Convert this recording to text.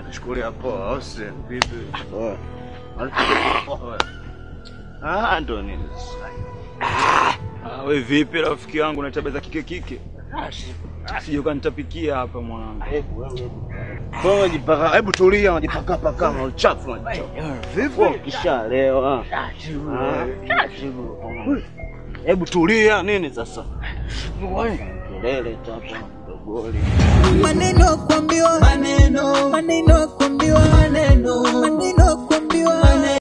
Nachukulia poa, au si vipi? Oya. Oya. Ah, ndo nini sasa? Ah, we vipi rafiki yangu na tabia za kike kike? Sije ukanitapikia hapa mwanangu. Kwa unajipaka, hebu tulia, unajipaka paka na uchafu unajitoa. Vipi? Kishalewa. Ah. Hebu tulia nini sasa? Kelele tu hapa mdogoli. maneno kuambiwa maneno maneno kuambiwa maneno maneno kuambiwa